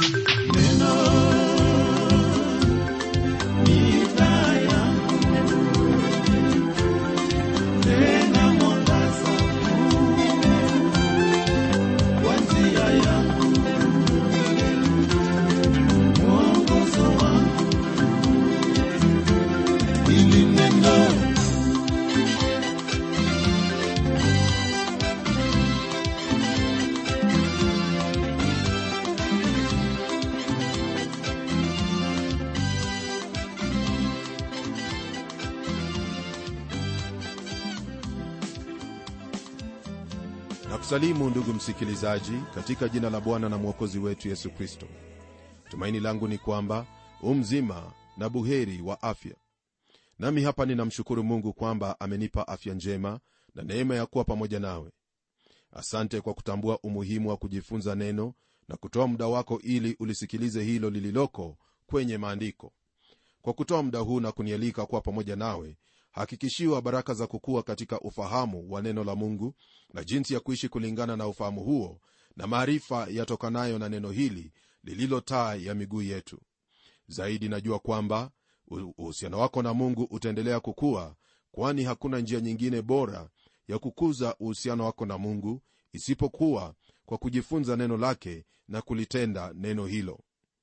na kusalimu ndugu msikilizaji katika jina la bwana na mwokozi wetu yesu kristo tumaini langu ni kwamba umzima na buheri wa afya nami hapa ninamshukuru mungu kwamba amenipa afya njema na neema ya kuwa pamoja nawe asante kwa kutambua umuhimu wa kujifunza neno na kutoa muda wako ili ulisikilize hilo lililoko kwenye maandiko kwa kutoa muda huu na kunialika kuwa pamoja nawe hakikishiwa baraka za kukua katika ufahamu wa neno la mungu na jinsi ya kuishi kulingana na ufahamu huo na maarifa yatokanayo na neno hili lililo taa ya miguu yetu zaidi najua kwamba uhusiano wako na mungu utaendelea kukua kwani hakuna njia nyingine bora ya kukuza uhusiano wako na mungu isipokuwa kwa kujifunza neno lake na kulitenda neno hilo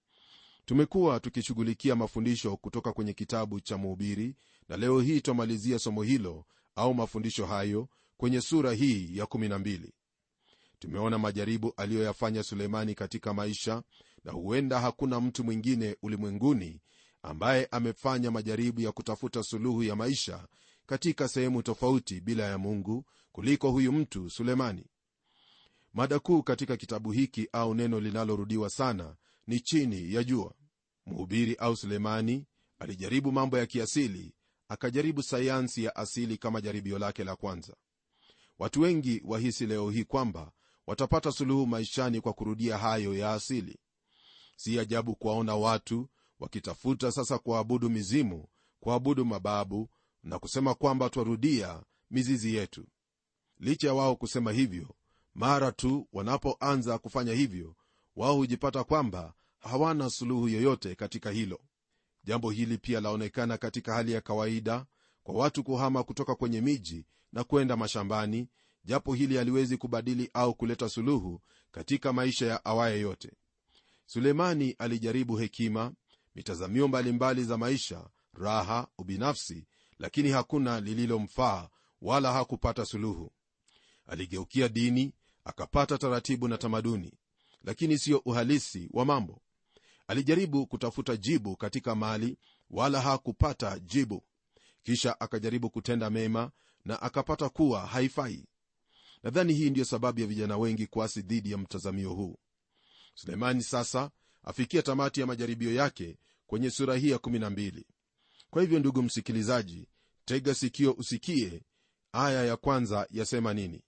tumekuwa tukishughulikia mafundisho kutoka kwenye kitabu cha muhubiri na leo hii twamalizia somo hilo au mafundisho hayo kwenye sura hii ya 12 tumeona majaribu aliyoyafanya suleimani katika maisha na huenda hakuna mtu mwingine ulimwenguni ambaye amefanya majaribu ya kutafuta suluhu ya maisha katika sehemu tofauti bila ya mungu kuliko huyu mtu sulemani mada kuu katika kitabu hiki au neno linalorudiwa sana ni chini ya jua mhubiri au sulemani alijaribu mambo ya kiasili akajaribu sayansi ya asili kama jaribio lake la kwanza watu wengi wahisi leo hii kwamba watapata suluhu maishani kwa kurudia hayo ya asili si ajabu kuwaona watu wakitafuta sasa kuabudu mizimu kuabudu mababu na kusema kwamba twarudia mizizi yetu licha ya wao kusema hivyo mara tu wanapoanza kufanya hivyo wao hujipata kwamba hawana suluhu yoyote katika hilo jambo hili pia laonekana katika hali ya kawaida kwa watu kuhama kutoka kwenye miji na kwenda mashambani japo hili haliwezi kubadili au kuleta suluhu katika maisha ya awaye yote sulemani alijaribu hekima mitazamio mbalimbali za maisha raha ubinafsi lakini hakuna lililomfaa wala hakupata suluhu aligeukia dini akapata taratibu na tamaduni lakini siyo uhalisi wa mambo alijaribu kutafuta jibu katika mali wala hakupata jibu kisha akajaribu kutenda mema na akapata kuwa haifai nadhani hii ndiyo sababu ya vijana wengi kuasi dhidi ya mtazamio huu sulemani sasa afikia tamati ya majaribio yake kwenye sura hii ya 12 kwa hivyo ndugu msikilizaji tega sikio usikie aya ya kwanza yasema nini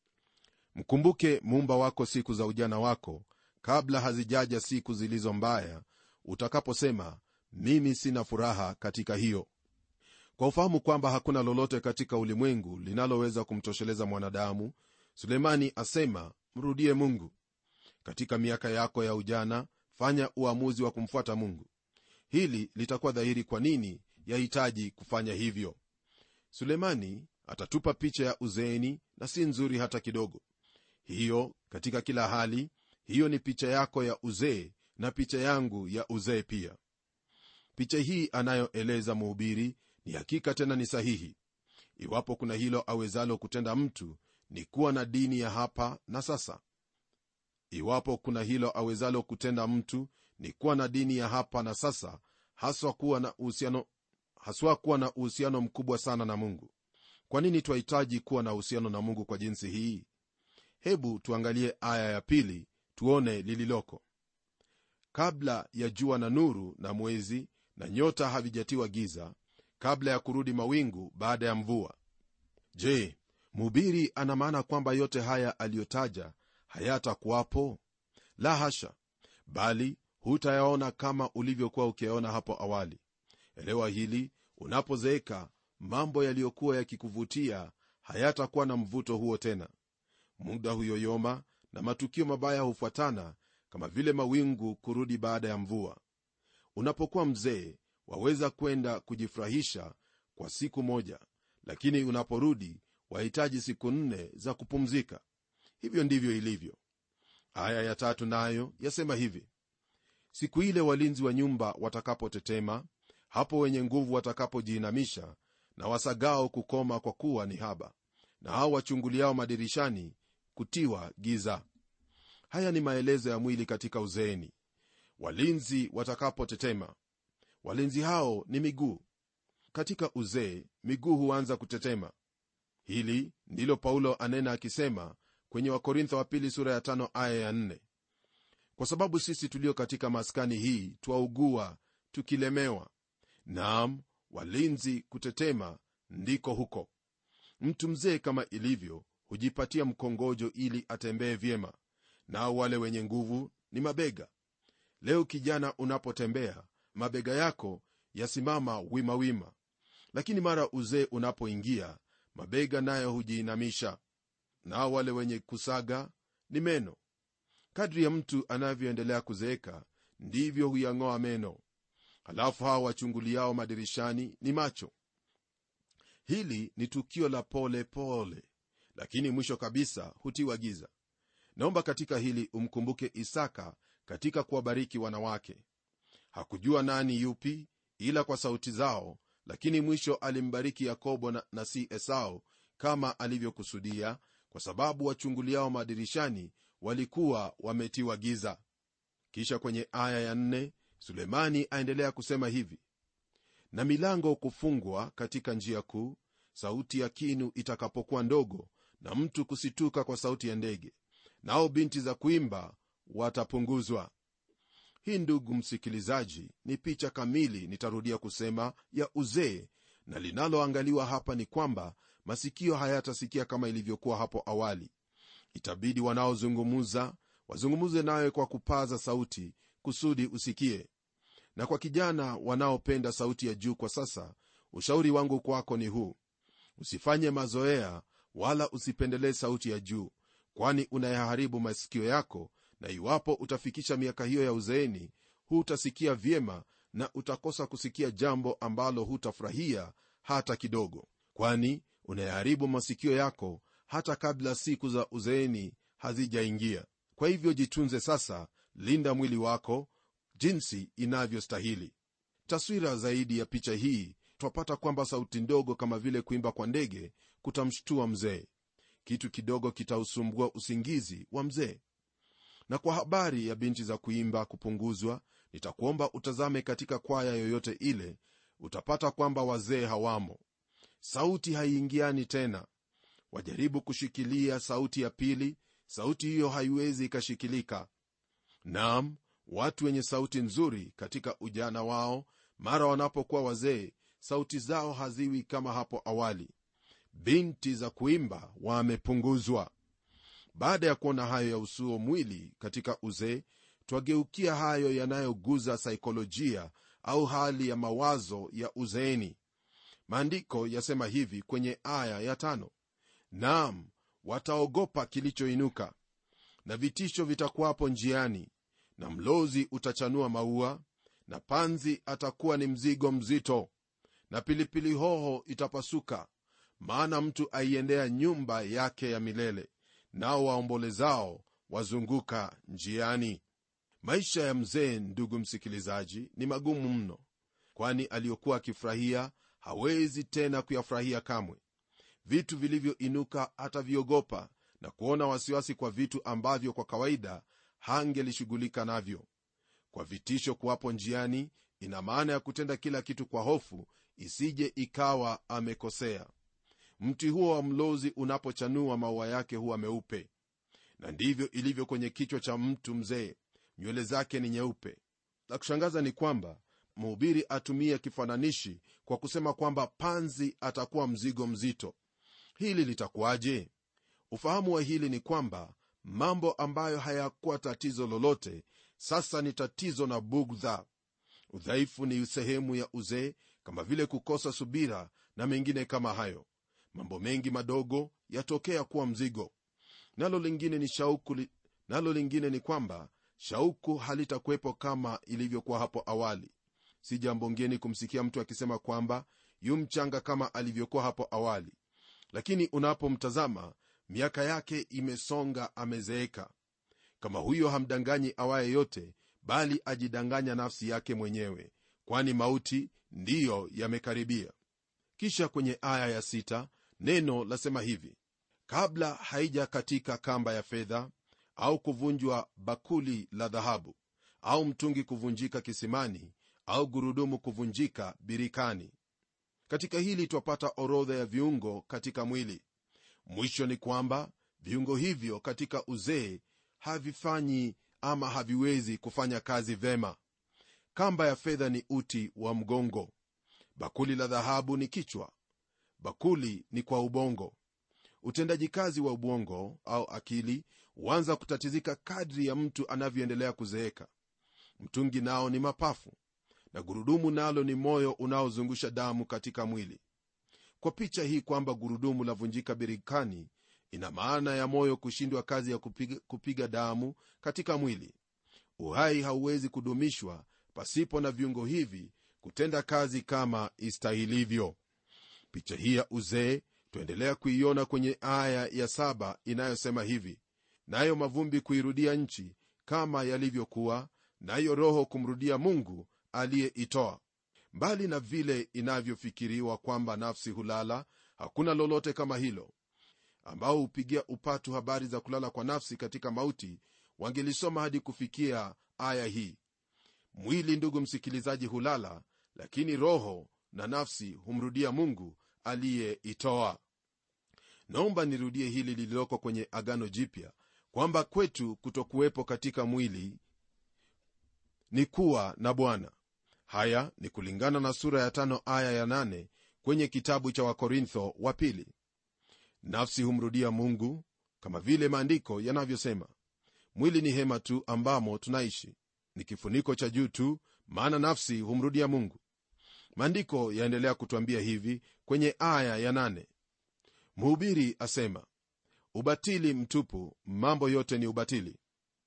mkumbuke muumba wako siku za ujana wako kabla hazijaja siku zilizo mbaya utakaposema mimi sina furaha katika hiyo kwa ufahamu kwamba hakuna lolote katika ulimwengu linaloweza kumtosheleza mwanadamu sulemani asema mrudie mungu katika miaka yako ya ujana fanya uamuzi wa kumfuata mungu hili litakuwa dhahiri kwa nini yahitaji kufanya hivyo sulemani atatupa picha ya uzeeni na si nzuri hata kidogo hiyo katika kila hali hiyo ni picha yako ya uzee na picha yangu ya uzee pia picha hii anayoeleza mhubiri ni hakika tena ni sahihi iwapo kuna hilo awezalo kutenda mtu ni kuwa na dini ya hapa na sasa iwapo kuna hilo awezalo kutenda mtu ni kuwa na dini ya hapa na sasa haswa kuwa na uhusiano haswa kuwa na uhusiano mkubwa sana na mungu kwa nini twahitaji kuwa na uhusiano na mungu kwa jinsi hii hebu tuangalie aya ya pili tuone lililoko kabla ya jua na nuru na mwezi na nyota havijatiwa giza kabla ya kurudi mawingu baada ya mvua je mhubiri ana maana kwamba yote haya aliyotaja hayatakuwapo la hasha bali hutayaona kama ulivyokuwa ukiyaona hapo awali elewa hili unapozeeka mambo yaliyokuwa yakikuvutia hayatakuwa na mvuto huo tena muda huyoyoma na matukio mabaya hufuatana kama vile mawingu kurudi baada ya mvua unapokuwa mzee waweza kwenda kujifurahisha kwa siku moja lakini unaporudi wahitaji siku nne za kupumzika hivyo ndivyo ilivyo aya ya tatu nayo yasema hivi siku ile walinzi wa nyumba watakapotetema hapo wenye nguvu watakapojiinamisha na wasagao kukoma kwa kuwa ni haba na hao wachunguliao madirishani kutiwa giza haya ni maelezo ya mwili katika uzeeni walinzi watakapotetema walinzi hao ni miguu katika uzee miguu huanza kutetema hili ndilo paulo anena akisema kwenye wakorintho wa pili sura ya tano aya ya nne kwa sababu sisi tulio katika maskani hii twaugua tukilemewa naam walinzi kutetema ndiko huko mtu mzee kama ilivyo hujipatia mkongojo ili atembee vyema nao wale wenye nguvu ni mabega leo kijana unapotembea mabega yako yasimama wimawima wima. lakini mara uzee unapoingia mabega nayo hujiinamisha nao wale wenye kusaga ni meno kadri ya mtu anavyoendelea kuzeeka ndivyo huyang'oa meno halafu hawa wachunguliao madirishani ni macho hili ni tukio la pole pole lakini mwisho kabisa hutiwa giza naomba katika hili umkumbuke isaka katika kuwabariki wanawake hakujua nani yupi ila kwa sauti zao lakini mwisho alimbariki yakobo na, na si esau kama alivyokusudia kwa sababu wachunguliao madirishani walikuwa wametiwa giza kisha kwenye aya ya nne sulemani aendelea kusema hivi na milango kufungwa katika njia kuu sauti ya kinu itakapokuwa ndogo na mtu kusituka kwa sauti ya ndege nao binti za kuimba watapunguzwa hii ndugu msikilizaji ni picha kamili nitarudia kusema ya uzee na linaloangaliwa hapa ni kwamba masikio hayatasikia kama ilivyokuwa hapo awali itabidi wanaozungumuza wazungumuze nawe kwa kupaza sauti kusudi usikie na kwa kijana wanaopenda sauti ya juu kwa sasa ushauri wangu kwako ni huu usifanye mazoea wala usipendelee sauti ya juu kwani unayaharibu masikio yako na iwapo utafikisha miaka hiyo ya uzeeni hutasikia vyema na utakosa kusikia jambo ambalo hutafurahia hata kidogo kwani unayaharibu masikio yako hata kabla siku za uzeeni hazijaingia kwa hivyo jitunze sasa linda mwili wako jinsi inavyostahili taswira zaidi ya picha hii twapata kwamba sauti ndogo kama vile kuimba kwa ndege kutamshtua mzee kitu kidogo kitausumbua usingizi wa mzee na kwa habari ya binti za kuimba kupunguzwa nitakuomba utazame katika kwaya yoyote ile utapata kwamba wazee hawamo sauti haiingiani tena wajaribu kushikilia sauti ya pili sauti hiyo haiwezi ikashikilika nam watu wenye sauti nzuri katika ujana wao mara wanapokuwa wazee sauti zao haziwi kama hapo awali binti za kuimba wamepunguzwa baada ya kuona hayo ya usuo mwili katika uzee twageukia hayo yanayoguza saikolojia au hali ya mawazo ya uzeeni maandiko yasema hivi kwenye aya ya tano naam wataogopa kilichoinuka na vitisho vitakuwapo njiani na mlozi utachanua maua na panzi atakuwa ni mzigo mzito na pilipili hoho itapasuka maana mtu aiendea nyumba yake ya milele nao waombolezao wazunguka njiani maisha ya mzee ndugu msikilizaji ni magumu mno kwani aliyokuwa akifurahia hawezi tena kuyafurahia kamwe vitu vilivyoinuka hataviogopa na kuona wasiwasi kwa vitu ambavyo kwa kawaida hangelishughulika navyo kwa vitisho kuwapo njiani ina maana ya kutenda kila kitu kwa hofu isije ikawa amekosea mti huo wa mlozi unapochanua maua yake huwa meupe na ndivyo ilivyo kwenye kichwa cha mtu mzee nywele zake ni nyeupe la kushangaza ni kwamba mhubiri atumia kifananishi kwa kusema kwamba panzi atakuwa mzigo mzito hili litakuwaje ufahamu wa hili ni kwamba mambo ambayo hayakuwa tatizo lolote sasa ni tatizo na bugdha udhaifu ni sehemu ya uzee kama vile kukosa subira na mengine kama hayo mambo mengi madogo yatokea kuwa mzigo nalo lingine ni shauku li, nalo lingine ni kwamba shauku halitakuwepo kama ilivyokuwa hapo awali si jambo ngeni kumsikia mtu akisema kwamba yu mchanga kama alivyokuwa hapo awali lakini unapomtazama miaka yake imesonga amezeeka kama huyo hamdanganyi awaye yote bali ajidanganya nafsi yake mwenyewe kwani mauti ndiyo yamekaribia kisha kwenye aya ya sita, neno lasema hivi kabla haija katika kamba ya fedha au kuvunjwa bakuli la dhahabu au mtungi kuvunjika kisimani au gurudumu kuvunjika birikani katika hili twapata orodha ya viungo katika mwili mwisho ni kwamba viungo hivyo katika uzee havifanyi ama haviwezi kufanya kazi vema kamba ya fedha ni uti wa mgongo bakuli la dhahabu ni kichwa bakuli ni kwa ubongo utendaji kazi wa ubongo au akili huanza kutatizika kadri ya mtu anavyoendelea kuzeeka mtungi nao ni mapafu na gurudumu nalo ni moyo unaozungusha damu katika mwili kwa picha hii kwamba gurudumu lavunjika birikani ina maana ya moyo kushindwa kazi ya kupiga, kupiga damu katika mwili uhai hauwezi kudumishwa pasipo na viungo hivi kutenda kazi kama istahilivyo picha hii ya uzee twaendelea kuiona kwenye aya ya saba inayosema hivi nayo mavumbi kuirudia nchi kama yalivyokuwa nayo roho kumrudia mungu aliyeitoa mbali na vile inavyofikiriwa kwamba nafsi hulala hakuna lolote kama hilo ambao hupigia upatu habari za kulala kwa nafsi katika mauti wangelisoma hadi kufikia aya hii mwili ndugu msikilizaji hulala lakini roho na nafsi humrudia mungu aliyeitoa naomba nirudie hili lililoko kwenye agano jipya kwamba kwetu kutokuwepo katika mwili ni kuwa na bwana haya ni kulingana na sura ya tano aya ya nane kwenye kitabu cha wakorintho wa pili nafsi humrudia mungu kama vile maandiko yanavyosema mwili ni hema tu ambamo tunaishi ni kifuniko cha juu tu maana nafsi humrudia mungu maandiko yaendelea kutwambia hivi kwenye aya ya nane mhubiri asema ubatili mtupu mambo yote ni ubatili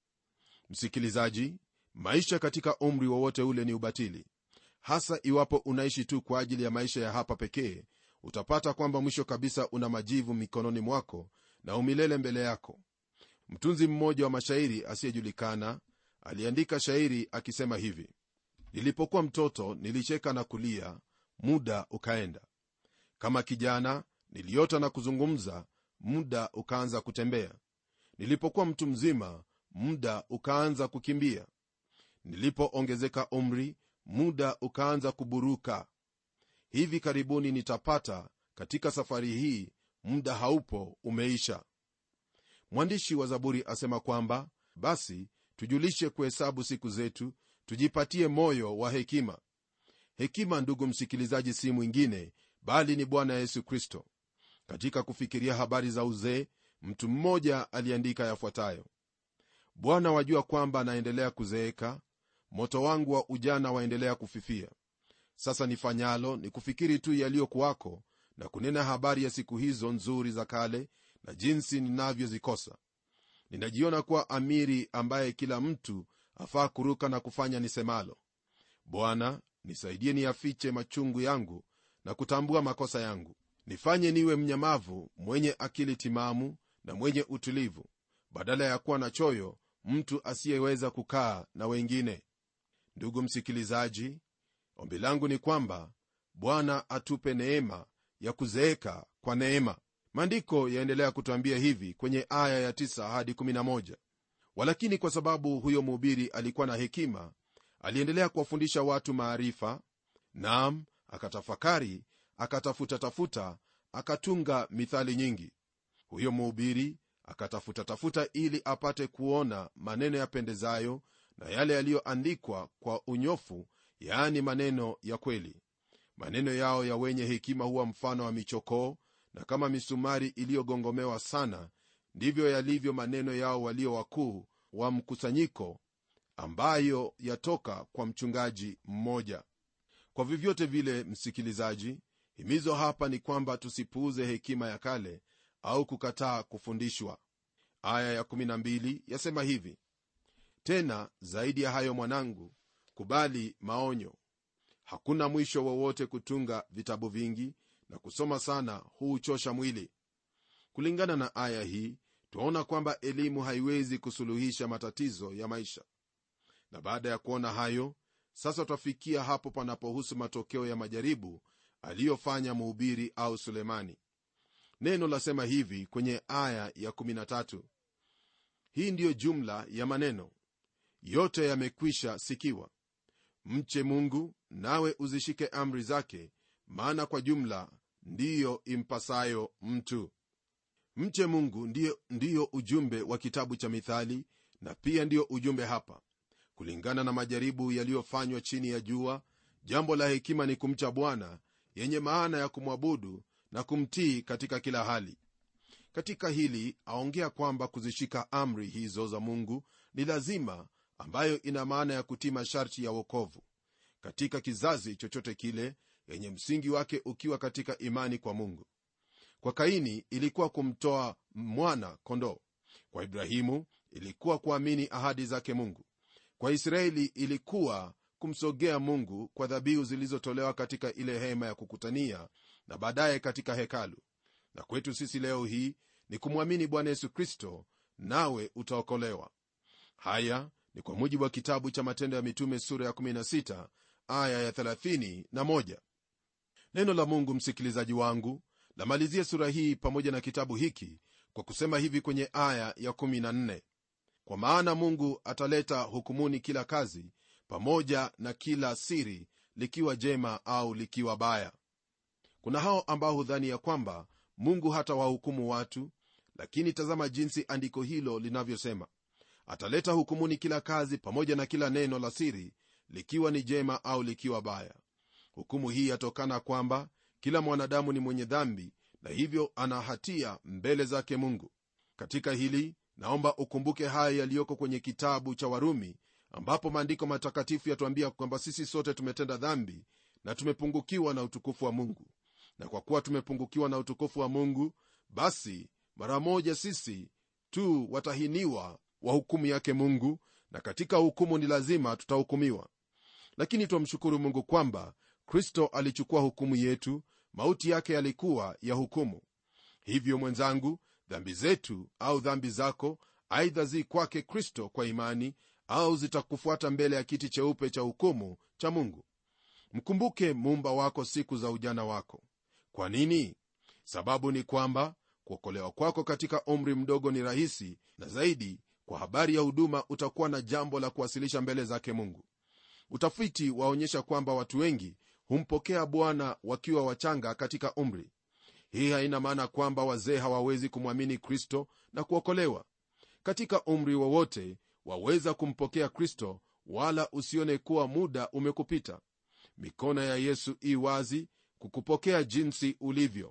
msikilizaji maisha katika umri wowote ule ni ubatili hasa iwapo unaishi tu kwa ajili ya maisha ya hapa pekee utapata kwamba mwisho kabisa una majivu mikononi mwako na umilele mbele yako mtunzi mmoja wa mashairi asiyejulikana aliandika shairi akisema hivi nilipokuwa mtoto nilicheka na kulia muda ukaenda kama kijana niliota na kuzungumza muda ukaanza kutembea nilipokuwa mtu mzima muda ukaanza kukimbia nilipoongezeka umri muda ukaanza kuburuka hivi karibuni nitapata katika safari hii muda haupo umeisha mwandishi wa zaburi asema kwamba basi tujulishe kuhesabu siku zetu tujipatie moyo wa hekima hekima ndugu msikilizaji si mwingine bali ni bwana yesu kristo katika kufikiria habari za uzee mtu mmoja aliandika yafuatayo bwana wajua kwamba anaendelea kuzeeka moto wangu wa ujana waendelea kufifia sasa nifanyalo ni kufikiri tu yaliyokuwako na kunena habari ya siku hizo nzuri za kale na jinsi ninavyozikosa ninajiona kuwa amiri ambaye kila mtu afaa kuruka na kufanya nisemalo bwana nisaidie niyafiche machungu yangu na kutambua makosa yangu nifanye niwe mnyamavu mwenye akili timamu na mwenye utulivu badala ya kuwa na choyo mtu asiyeweza kukaa na wengine ndugu msikilizaji ombi langu ni kwamba bwana atupe neema ya kuzeeka kwa neema maandiko yaendelea kutwambia hivi kwenye aya ya 9 hadi 11 walakini kwa sababu huyo mhubiri alikuwa na hekima aliendelea kuwafundisha watu maarifa nam akatafakari akatafuta tafuta akatunga mithali nyingi huyo mhubiri akatafuta tafuta ili apate kuona maneno yapendezayo na yale yaliyoandikwa kwa unyofu yaani maneno ya kweli maneno yao ya wenye hekima huwa mfano wa michokoo na kama misumari iliyogongomewa sana ndivyo yalivyo maneno yao walio wakuu wa mkusanyiko ambayo yatoka kwa mchungaji mmoja kwa vyovyote vile msikilizaji himizo hapa ni kwamba tusipuuze hekima ya kale au kukataa kufundishwa aya ya12 yasema hivi tena zaidi ya hayo mwanangu kubali maonyo hakuna mwisho wowote kutunga vitabu vingi na kusoma sana huuchosha mwili kulingana na aya hii twaona kwamba elimu haiwezi kusuluhisha matatizo ya maisha na baada ya kuona hayo sasa twafikia hapo panapohusu matokeo ya majaribu aliyofanya mhubiri au sulemani neno lasema hivi kwenye aya ya 13 hii ndiyo jumla ya maneno yote yamekwisha sikiwa mche mungu nawe uzishike amri zake maana kwa jumla ndiyo impasayo mtu mche mungu ndiyo, ndiyo ujumbe wa kitabu cha mithali na pia ndiyo ujumbe hapa kulingana na majaribu yaliyofanywa chini ya jua jambo la hekima ni kumcha bwana yenye maana ya kumwabudu na kumtii katika kila hali katika hili aongea kwamba kuzishika amri hizo za mungu ni lazima ambayo ina maana ya kutii masharti ya wokovu katika kizazi chochote kile yenye msingi wake ukiwa katika imani kwa mungu kwa kaini ilikuwa kumtoa mwana kondoo kwa ibrahimu ilikuwa kuamini ahadi zake mungu kwa israeli ilikuwa kumsogea mungu kwa dhabihu zilizotolewa katika ile hema ya kukutania na baadaye katika hekalu na kwetu sisi leo hii ni kumwamini bwana yesu kristo nawe utaokolewa haya ni kwa mujibu wa kitabu cha matendo ya mitume sura ya 16 aya ya 31 neno la mungu msikilizaji wangu lamalizia sura hii pamoja na kitabu hiki kwa kusema hivi kwenye aya ya 14 kwa maana mungu ataleta hukumuni kila kazi pamoja na kila siri likiwa jema au likiwa baya kuna hao ambao hudhani ya kwamba mungu hata wahukumu watu lakini tazama jinsi andiko hilo linavyosema ataleta hukumuni kila kazi pamoja na kila neno la siri likiwa ni jema au likiwa baya hukumu hii yatokana kwamba kila mwanadamu ni mwenye dhambi na hivyo ana hatia mbele zake mungu katika hili naomba ukumbuke haya yaliyoko kwenye kitabu cha warumi ambapo maandiko matakatifu yatuambia kwamba sisi sote tumetenda dhambi na tumepungukiwa na utukufu wa mungu na kwa kuwa tumepungukiwa na utukufu wa mungu basi mara moja sisi tu watahiniwa wa hukumu yake mungu na katika hukumu ni lazima tutahukumiwa lakini twamshukuru mungu kwamba kristo alichukua hukumu yetu mauti yake yalikuwa ya hukumu hivyo mwenzangu dhambi zetu au dhambi zako aidha zi kwake kristo kwa imani au zitakufuata mbele ya kiti cheupe cha hukumu cha mungu mkumbuke muumba wako siku za ujana wako kwa nini sababu ni kwamba kuokolewa kwako katika umri mdogo ni rahisi na zaidi kwa habari ya huduma utakuwa na jambo la kuwasilisha mbele zake mungu utafiti waonyesha kwamba watu wengi humpokea bwana wakiwa wachanga katika umri hii haina maana kwamba wazee hawawezi kumwamini kristo na kuokolewa katika umri wowote waweza kumpokea kristo wala usione kuwa muda umekupita mikono ya yesu i wazi kukupokea jinsi ulivyo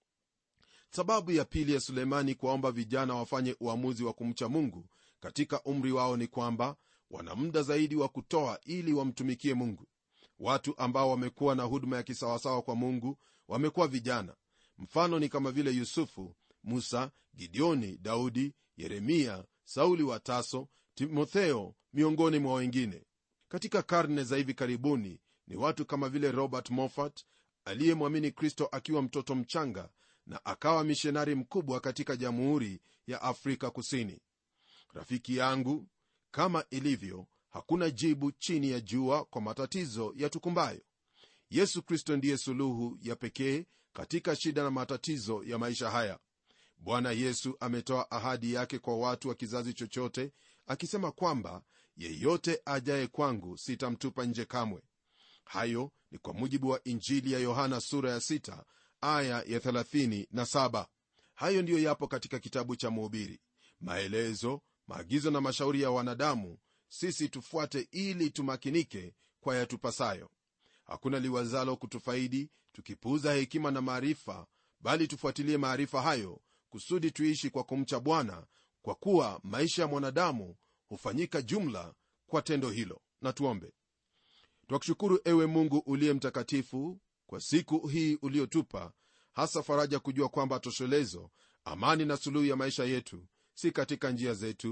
sababu ya pili ya sulemani kuwaomba vijana wafanye uamuzi wa kumcha mungu katika umri wao ni kwamba wana muda zaidi wa kutoa ili wamtumikie mungu watu ambao wamekuwa na huduma ya kisawasawa kwa mungu wamekuwa vijana mfano ni kama vile yusufu musa gideoni daudi yeremia sauli wa taso timotheo miongoni mwa wengine katika karne za hivi karibuni ni watu kama vile robert moffat aliyemwamini kristo akiwa mtoto mchanga na akawa mishonari mkubwa katika jamhuri ya afrika kusini rafiki yangu kama ilivyo hakuna jibu chini ya jua kwa matatizo yatukumbayo yesu kristo ndiye suluhu ya pekee katika shida na matatizo ya maisha haya bwana yesu ametoa ahadi yake kwa watu wa kizazi chochote akisema kwamba yeyote ajaye kwangu sitamtupa nje kamwe hayo ni kwa mujibu wa injili ya yohana sura ya 6 aya ya 37 hayo ndiyo yapo katika kitabu cha mhubiri maelezo maagizo na mashauri ya wanadamu sisi tufuate ili tumakinike kwa yatupasayo hakuna liwazalo kutufaidi tukipuuza hekima na maarifa bali tufuatilie maarifa hayo kusudi tuishi kwa kumcha bwana kwa kuwa maisha ya mwanadamu hufanyika jumla kwa tendo hilo na tuombe twakushukuru ewe mungu uliye mtakatifu kwa siku hii uliotupa hasa faraja kujua kwamba toshelezo amani na suluhu ya maisha yetu si katika njia zetu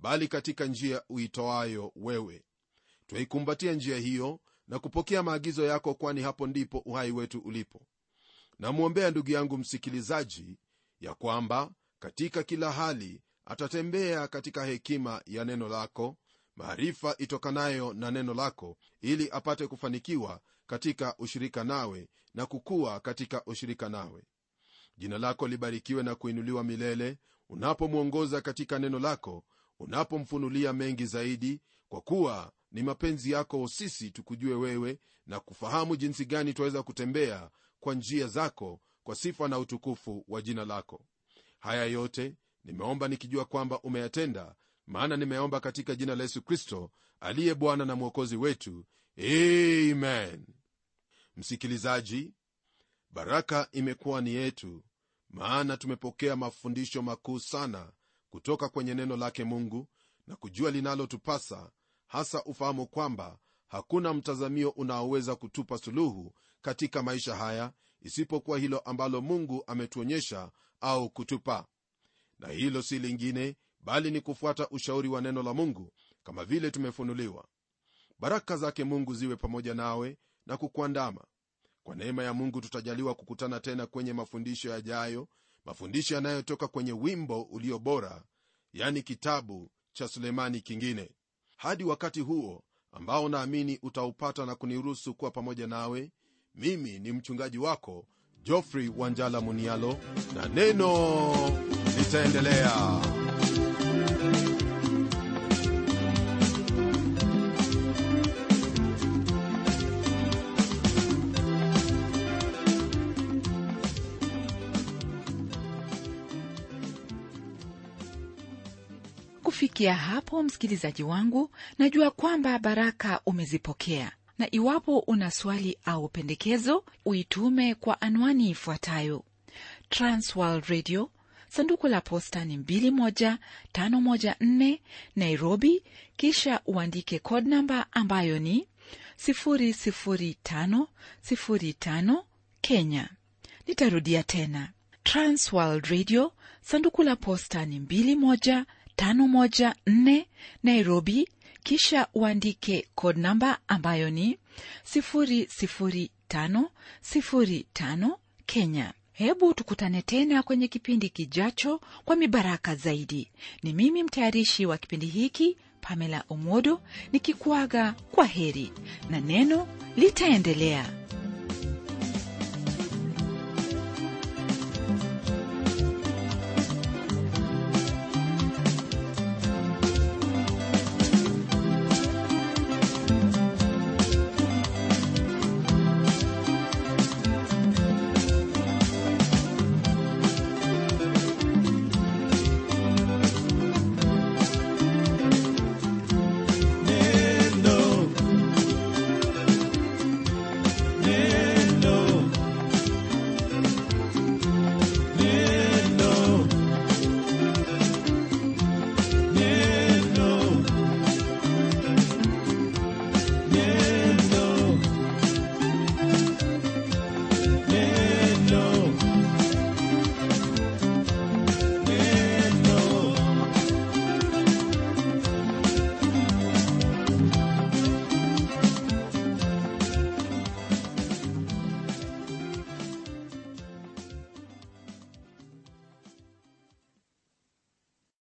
bali katika njia uitoayo wewe twaikumbatia njia hiyo na kupokea maagizo yako kwani hapo ndipo uhai wetu ulipo namwombea ndugu yangu msikilizaji ya kwamba katika kila hali atatembea katika hekima ya neno lako maarifa itokanayo na neno lako ili apate kufanikiwa katika ushirika nawe na kukua katika ushirika nawe jina lako libarikiwe na kuinuliwa milele unapomwongoza katika neno lako unapomfunulia mengi zaidi kwa kuwa ni mapenzi yako sisi tukujue wewe na kufahamu jinsi gani twaweza kutembea kwa njia zako kwa sifa na utukufu wa jina lako haya yote nimeomba nikijua kwamba umeyatenda maana nimeomba katika jina la yesu kristo aliye bwana na mwokozi wetu amen msikilizaji baraka imekuwa ni yetu maana tumepokea mafundisho makuu sana kutoka kwenye neno lake mungu na kujua linalotupasa hasa ufahamu kwamba hakuna mtazamio unaoweza kutupa suluhu katika maisha haya isipokuwa hilo ambalo mungu ametuonyesha au kutupa na hilo si lingine bali ni kufuata ushauri wa neno la mungu kama vile tumefunuliwa baraka zake mungu ziwe pamoja nawe na kukuandama kwa neema ya mungu tutajaliwa kukutana tena kwenye mafundisho yajayo mafundisho yanayotoka kwenye wimbo ulio bora yani kitabu cha sulemani kingine hadi wakati huo ambao naamini utaupata na kuniruhusu kuwa pamoja nawe mimi ni mchungaji wako jofrey wanjala munialo na neno litaendelea kufikia hapo msikilizaji wangu najua kwamba baraka umezipokea na iwapo una swali au pendekezo uitume kwa anwani ifuatayo transworld radio sanduku la posta ni 21514 nairobi kisha uandike code namba ambayo ni 00505 kenya nitarudia tena transworld radio sanduku la posta ni 21 514 Nairobi, kisha uandike code namba ambayo ni 00505 Kenya. Hebu tukutane tena kwenye kipindi kijacho kwa mibaraka zaidi. Ni mimi mtayarishi wa kipindi hiki Pamela Omodo nikikuaga kwa heri na neno litaendelea.